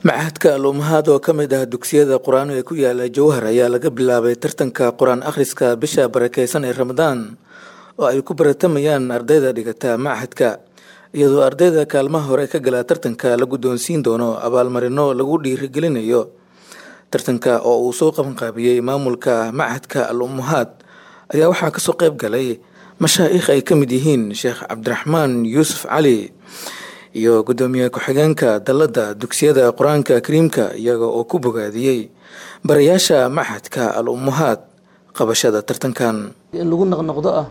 machadka al ummahaad oo ka mid ah dugsiyada qur-aan ee ku yaala jowhar ayaa laga bilaabay tartanka qur-aan akhriska bisha barakeysan ee ramadaan oo ay ku baratamayaan ardayda dhigata machadka iyadoo ardayda kaalmaha hore ka gala tartanka la guddoonsiin doono abaalmarino lagu dhiirigelinayo tartanka oo uu soo qabanqaabiyey maamulka machadka al ummahaad ayaa waxaa kasoo qeyb galay mashaa'ikh ay ka mid yihiin sheekh cabdiraxmaan yuusuf cali iyo guddoomiye ku-xigeenka dalladda dugsiyada qur-aanka kariimka iyaga oo ku bogaadiyey barayaasha machadka al ummahaad qabashada tartankan in lagu noqnoqdo ah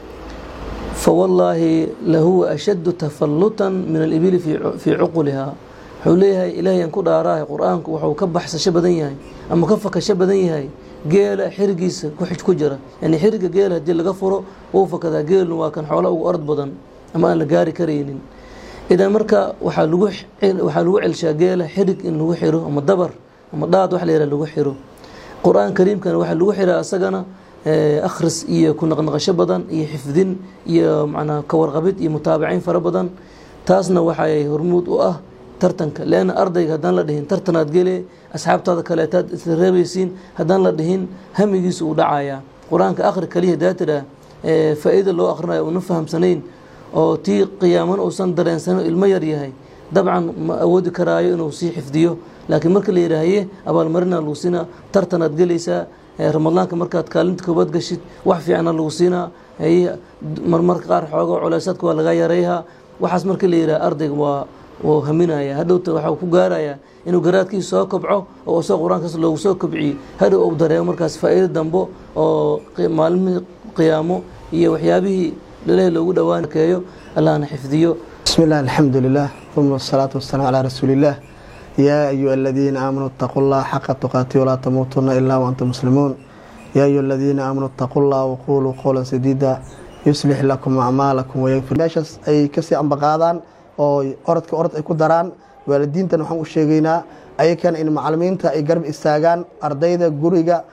fawallaahi lahuwa ashaddu tafallutan min alibili fii cuqulihaa wuxuu leeyahay ilaahayan ku dhaaraahay qur-aanku wuxuu ka baxsasho badan yahay ama ka fakasho badan yahay geela xirigiisa ku jira yani xiriga geela haddii laga furo wuu fakadaa geelnu waa kan xoola ugu ord badan ama aan la gaari karaynin idan marka waxaa lagu waxaa lagu celshaa geela xirig in lagu xiro ama dabar ama dhaad wax la yihah lagu xiro qur-aan kariimkana waxaa lagu xiraa asagana akhris iyo ku naqnaqasho badan iyo xifdin iyo macnaa kawarqabid iyo mutaabaciin fara badan taasna waxay hormuud u ah tartanka leanna ardayga haddaan la dhihin tartanaad gele asxaabtaada kaleetaad isla reebaysiin haddaan la dhihin hamigiisa uu dhacayaa qur-aanka akhri kaliya daatira faa-iida loo akhrinayo una fahamsanayn oo tii qiyaaman uusan dareensano ilmo yar yahay dabcan ma awoodi karaayo inuu sii xifdiyo laakiin marka la yidhaahaye abaalmarina lagu siinaa tartanaad gelaysaa ramadaanka markaad kaalinta koobaad gashid wax fiicana lagu siinaa marmarka qaar xooga culeysaadka waa laga yarayhaa waxaas marka la yidhaha ardayga waa wuu haminaya hadhowta waxau ku gaarayaa inuu garaadkiisa soo kobco oo isagoo qur-aankaas loogu soo kobciyo hadhow uu dareemo markaas faa-iido dambo oo maalmihii qiyaamo iyo waxyaabihii lalehi loogu dhawaankeeyo allahna xifdiyo bismi illah alxamdu lilah uma asalaatu wasalaamu calaa rasuuliillah yaa ayuha aladiina aamanuu itaquu llaha xaqa tuqaati walaa tamuutuna ilaa waantum muslimuun yaa ayuha aladiina aamanuu itaquu llaha waquuluu qowlan sadiida yuslix lakum acmaalakum wayagfir meeshaas ay kasii ambaqaadaan oo orodka orod ay ku daraan waalidiintan waxaan u sheegaynaa ayakana in macalimiinta ay garab istaagaan ardayda guriga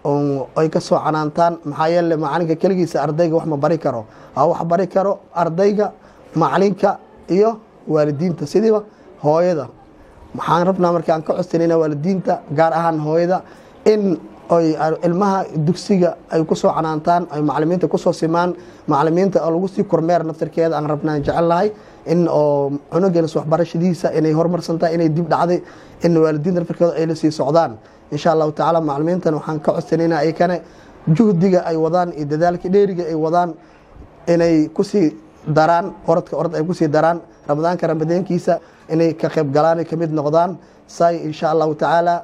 ay ka soo canaantaan maxaa yeele macalinka keligiisa ardayga wax ma bari karo aa wax bari karo ardayga macalinka iyo waalidiinta sidiiba hooyada waxaan rabnaa marka aan ka codsanayna waalidiinta gaar ahaan hooyada in ay ilmaha dugsiga ay kusoo canaantaan ay macalimiinta kusoo simaan macalimiinta oo lagu sii kormeer naftarkeeda aan rabnaan jecelnahay in oo cunugeens waxbarashadiisa inay horumarsantahay inay dib dhacday in waalidiinta naftarkeeda ay la sii socdaan insha allahu tacaala macalimiintan waxaan ka codsanayna ayakane juhdiga ay wadaan iyo dadaalka dheeriga ay wadaan inay kusii daraan orodka orod ay kusii daraan ramadaanka ramadeenkiisa inay ka qayb galaan kamid noqdaan say insha allahu tacaala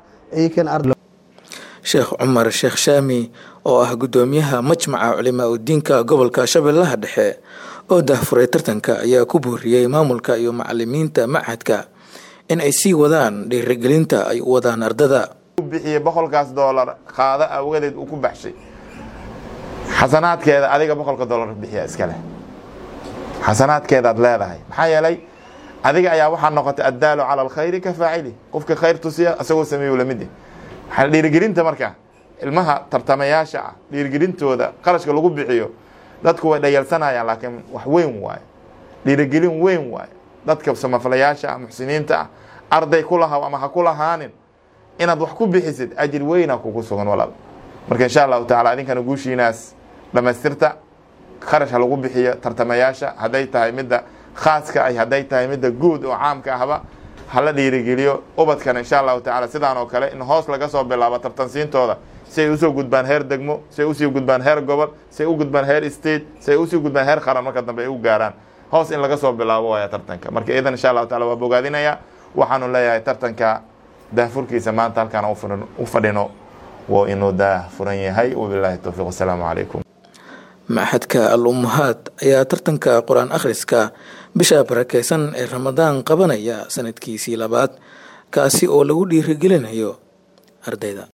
sheekh cumar sheekh shaami oo ah guddoomiyaha majmaca culimaa udiinka gobolka shabeellaha dhexe oo dahfuray tartanka ayaa ku booriyey maamulka iyo macalimiinta machadka in ay sii wadaan dhiirigelinta ay u wadaan ardada bixiye boqolkaas doolar qaada awgadeed uu ku baxshay xasanaadkeeda adiga boqolka doolar bixiya iska leh xasanaadkeedaad leedahay maxaa yeelay adiga ayaa waxaa noqotay addaalu cala alkhayri ka faacili qofka khayr tusiya isagoo sameeyu lamid waxaa dhiirigelinta marka ilmaha tartamayaasha ah dhiirigelintooda qarashka lagu bixiyo dadku way dhayalsanayaan laakiin wax weyn waaye dhiirigelin weyn waaye dadka samafalayaasha ah muxsiniinta ah arday ku lahaw ama ha ku lahaanin inaad wax ku bixisid ajir weyna kugu sugan walaal marka insha allahu tacala idinkana guushiinaas dhamaystirta kharash ha lagu bixiyo tartamayaasha hadday tahay midda khaaska ay hadday tahay midda guud oo caamka ahba hala dhiirigeliyo ubadkana insha allahu tacala sidaan oo kale in hoos laga soo bilaabo tartansiintooda si ay usoo gudbaan heer degmo si ay usii gudbaan heer gobol si ay u gudbaan heer state si ay usii gudbaan heer qaran marka dambe ay u gaaraan hoos in laga soo bilaabo waaya tartanka marka idan insha allahu tacala waa bogaadinaya waxaanu leeyahay tartanka daahfurkiisa maanta halkaan u fadhino waa inuu daahfuran yahay wabilaahi towfiiq wasalaamu calaykum machadka al ummahaad ayaa tartanka qur-aan akhriska bisha barakeysan ee ramadaan qabanaya sanadkiisii labaad kaasi oo lagu dhiirigelinayo ardayda